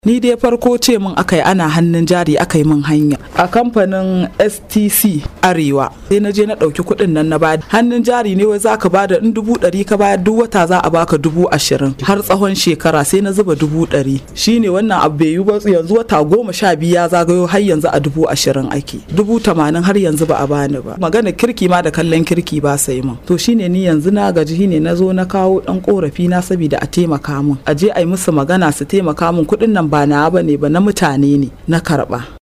ni dai farko ce min aka yi ana hannun jari aka yi min hanya a kamfanin stc arewa sai na je na ɗauki kuɗin nan na bada hannun jari ne wai za ka bada in dubu ɗari ka bayar duk wata za a baka dubu ashirin har tsawon shekara sai na zuba dubu ɗari shine wannan abu bai yi ba yanzu wata goma sha biyu ya zagayo har yanzu a dubu ashirin ake dubu tamanin har yanzu ba a bani ba magana kirki ma da kallon kirki ba sai min to shine ni yanzu na gaji shine na zo na kawo ɗan korafi na saboda a taimaka min a je a yi musu magana su taimaka min kuɗin nan ba na ba ne ba na mutane ne na karɓa